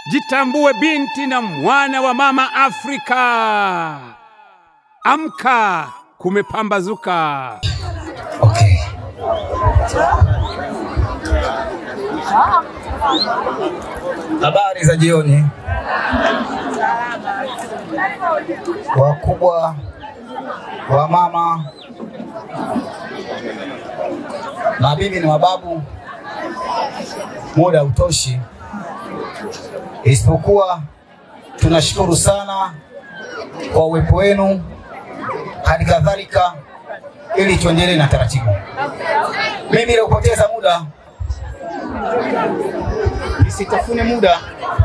Jitambue binti na mwana wa mama Afrika. Amka, kumepambazuka. Okay. Habari za jioni, wakubwa, wa mama, mabibi na mababu. Muda hautoshi, isipokuwa tunashukuru sana kwa uwepo wenu, hali kadhalika ili tuendelee na taratibu. Mimi bila kupoteza muda nisitafune muda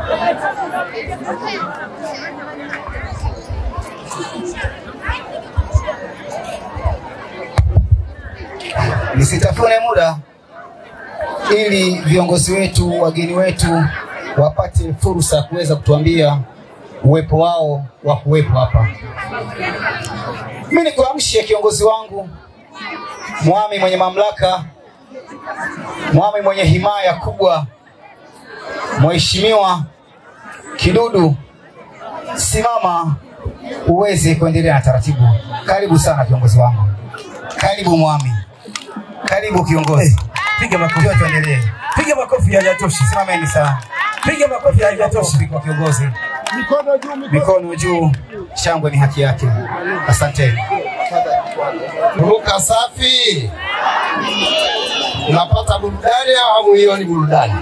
nisitafune muda ili viongozi wetu, wageni wetu wapate fursa ya kuweza kutuambia uwepo wao wa kuwepo hapa. Mimi nikuamshe kiongozi wangu, mwami mwenye mamlaka, mwami mwenye himaya kubwa, Mheshimiwa Kidudu, simama uweze kuendelea na taratibu. Karibu sana kiongozi wangu, karibu mwami, karibu kiongozi. Piga makofi. Ndio tuendelee. Piga makofi hayatoshi. Simameni sana. Piga makofi hayatoshi. Makofi kwa kiongozi. Mikono juu, shangwe ni haki yake. Asanteni. Ruka safi. Unapata burudani au hamuioni burudani?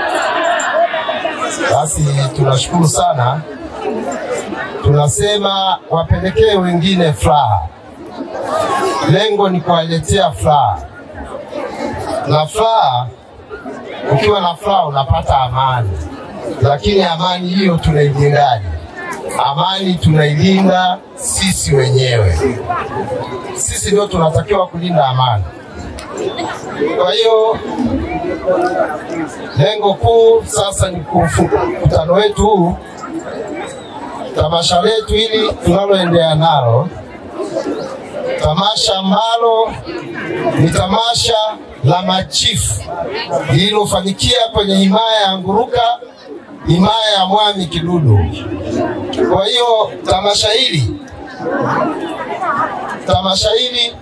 Basi tunashukuru sana, tunasema wapelekee wengine furaha. Lengo ni kuwaletea furaha, na furaha, ukiwa na furaha unapata amani, lakini amani hiyo tunailindaje? Amani tunailinda sisi wenyewe sisi ndio tunatakiwa kulinda amani. Kwa hiyo lengo kuu sasa ni kufunga mkutano wetu huu, tamasha letu hili tunaloendea nalo, tamasha ambalo ni tamasha la machifu lililofanyikia kwenye himaya ya Nguruka, himaya ya Mwami Kidudu. Kwa hiyo tamasha hili tamasha hili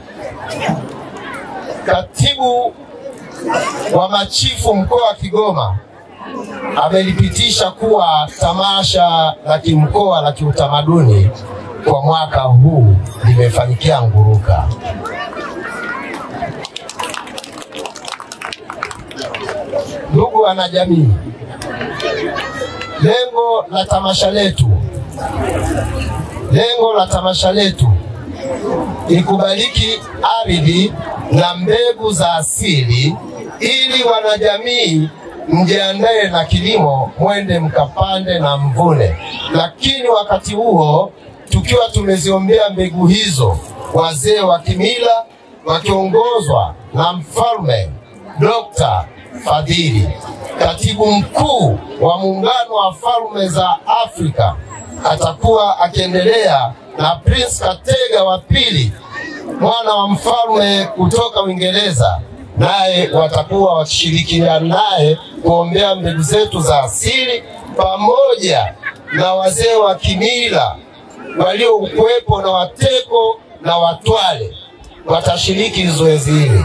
katibu wa machifu mkoa wa Kigoma amelipitisha kuwa tamasha la kimkoa la kiutamaduni kwa mwaka huu limefanyikia Nguruka. Ndugu wanajamii, lengo la tamasha letu lengo la tamasha letu ni kubariki ardhi na mbegu za asili ili wanajamii mjiandae na kilimo, mwende mkapande na mvune. Lakini wakati huo tukiwa tumeziombea mbegu hizo, wazee wa kimila wakiongozwa na mfalme Dr. Fadhili, katibu mkuu wa muungano wa falme za Afrika, atakuwa akiendelea na Prince Katega wa pili mwana wa mfalme kutoka Uingereza, naye watakuwa wakishirikiana naye kuombea mbegu zetu za asili pamoja na wazee wa kimila waliokuwepo na Wateko na Watwale watashiriki zoezi hili.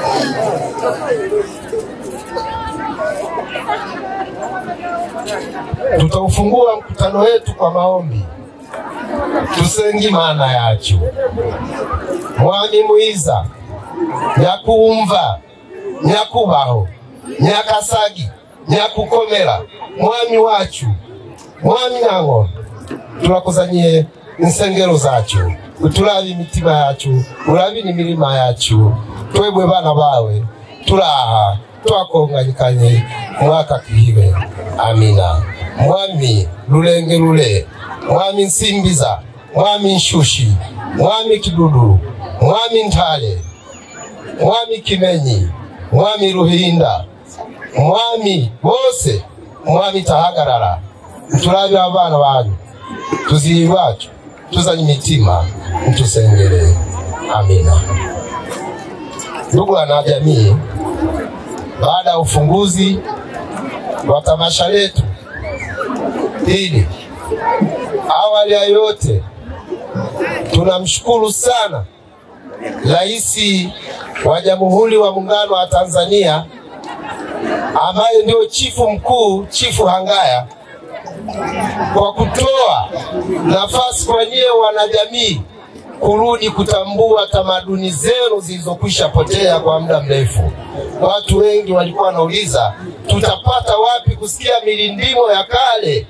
Tutaufungua mkutano wetu kwa maombi tusengi maana yacu mwami mwiza nyakumva nyakubaho nyakasagi nyakukomera mwami wacu mwami nang'o turakuzanyie insengero zacu uturabe imitima yacu urabe n'imirima yacu twebwe bana bawe turaha twakonganyikanye mwaka kihibe amina mwami lulenge lule mwami nsimbiza mwami nshushi mwami kidudu mwami ntale mwami kimenyi mwami ruhinda mwami bose mwami tahagarara turabe abana banyu tuzihi bacu tuzanye imitima mtusengere amina ndugu wanajamii baada ya ufunguzi wa tamasha letu hili. Awali ya yote, tunamshukuru sana Rais wa Jamhuri wa Muungano wa Tanzania ambaye ndio chifu mkuu, Chifu Hangaya, kwa kutoa nafasi kwa nyie wanajamii kurudi kutambua tamaduni zenu zilizokwisha potea kwa muda mrefu. Watu wengi walikuwa wanauliza tutapata wapi kusikia milindimo ya kale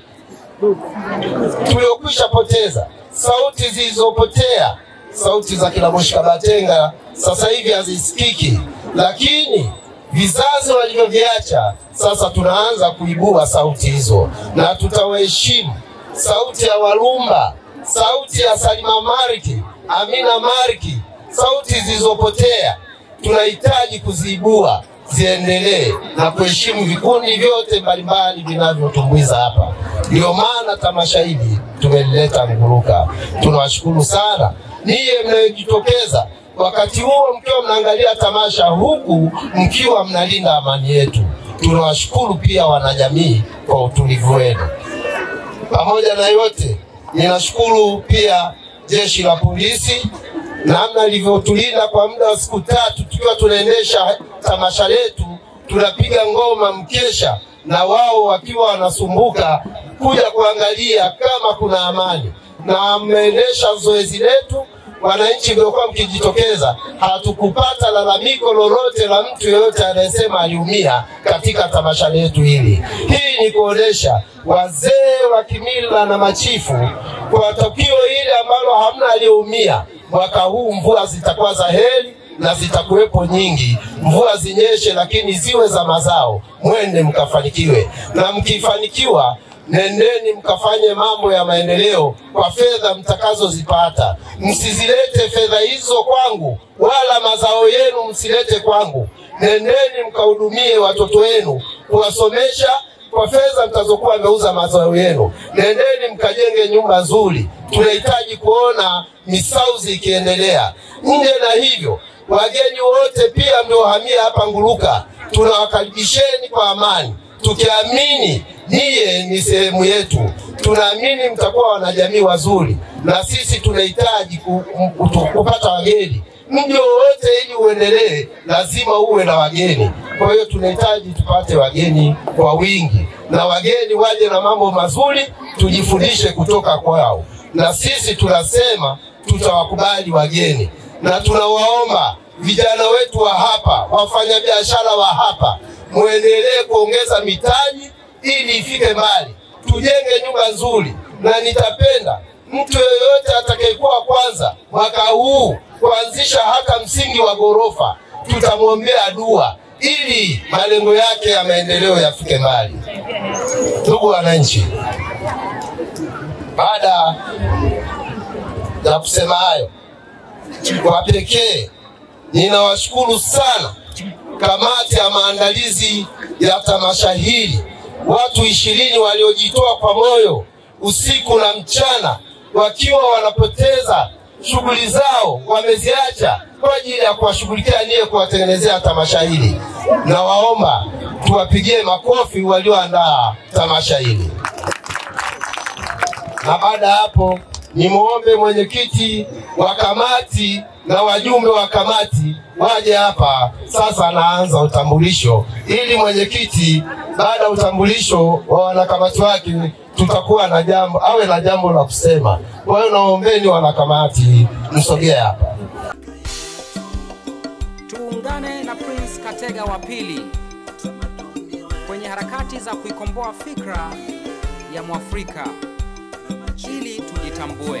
tuliokwisha poteza, sauti zilizopotea, sauti za kina Moshi Kabatenga sasa hivi hazisikiki, lakini vizazi walivyoviacha sasa tunaanza kuibua sauti hizo, na tutawaheshimu sauti ya Walumba, sauti ya Salima Mariki, Amina Mariki, sauti zilizopotea tunahitaji kuziibua ziendelee na kuheshimu vikundi vyote mbalimbali vinavyotumbuiza hapa. Ndio maana tamasha hili tumelileta Nguruka. Tunawashukuru sana niye mnayojitokeza wakati huo mkiwa mnaangalia tamasha huku mkiwa mnalinda amani yetu. Tunawashukuru pia wanajamii kwa utulivu wenu. Pamoja na yote, ninashukuru pia jeshi la polisi namna lilivyotulinda kwa muda wa siku tatu tukiwa tunaendesha tamasha letu, tunapiga ngoma mkesha, na wao wakiwa wanasumbuka kuja kuangalia kama kuna amani, na mmeendesha zoezi letu. Wananchi mliokuwa mkijitokeza, hatukupata lalamiko lolote la mtu yeyote anayesema aliumia katika tamasha letu hili. Hii ni kuonesha wazee wa kimila na machifu kwa tukio hili ambalo hamna aliyeumia. Mwaka huu mvua zitakuwa za heri na zitakuwepo nyingi. Mvua zinyeshe, lakini ziwe za mazao, mwende mkafanikiwe, na mkifanikiwa nendeni mkafanye mambo ya maendeleo kwa fedha mtakazozipata. Msizilete fedha hizo kwangu, wala mazao yenu msilete kwangu. Nendeni mkahudumie watoto wenu, kuwasomesha kwa fedha mtazokuwa mmeuza mazao yenu. Nendeni mkajenge nyumba nzuri. Tunahitaji kuona misauzi ikiendelea. Nje na hivyo, wageni wote pia mliohamia hapa Nguruka, tunawakaribisheni kwa amani tukiamini niye ni sehemu yetu. Tunaamini mtakuwa wanajamii wazuri, na sisi tunahitaji ku, ku, kupata wageni. Mji wowote ili uendelee, lazima uwe na wageni. Kwa hiyo tunahitaji tupate wageni kwa wingi, na wageni waje na mambo mazuri, tujifundishe kutoka kwao, na sisi tunasema tutawakubali wageni, na tunawaomba vijana wetu wa hapa, wafanyabiashara wa hapa muendelee kuongeza mitaji ili ifike mbali, tujenge nyumba nzuri, na nitapenda mtu yeyote atakayekuwa kwanza mwaka huu kuanzisha hata msingi wa ghorofa, tutamwombea dua ili malengo yake ya maendeleo yafike mbali. Ndugu wananchi, baada ya kusema hayo, kwa pekee ninawashukuru sana kamati ya maandalizi ya tamasha hili, watu ishirini waliojitoa kwa moyo usiku na mchana, wakiwa wanapoteza shughuli zao, wameziacha kwa ajili ya kuwashughulikia niye kuwatengenezea tamasha hili. Nawaomba tuwapigie makofi walioandaa tamasha hili. Na baada ya hapo, nimwombe mwenyekiti wa kamati na wajumbe wa kamati waje hapa sasa. Anaanza utambulisho, ili mwenyekiti, baada ya utambulisho wa wanakamati wake, tutakuwa na jambo, awe na jambo la kusema. Kwa hiyo naombeni wanakamati msogee hapa. Tuungane na Prince Katega wa pili kwenye harakati za kuikomboa fikra ya Mwafrika ili tujitambue.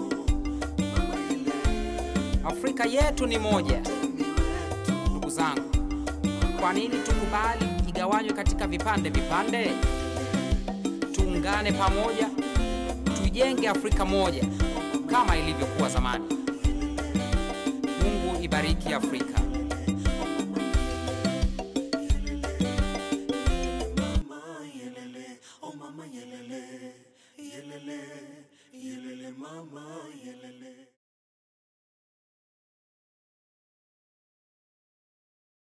Afrika yetu ni moja. Ndugu zangu, kwa nini tukubali igawanywe katika vipande vipande? Tuungane pamoja, tuijenge Afrika moja kama ilivyokuwa zamani. Mungu ibariki Afrika.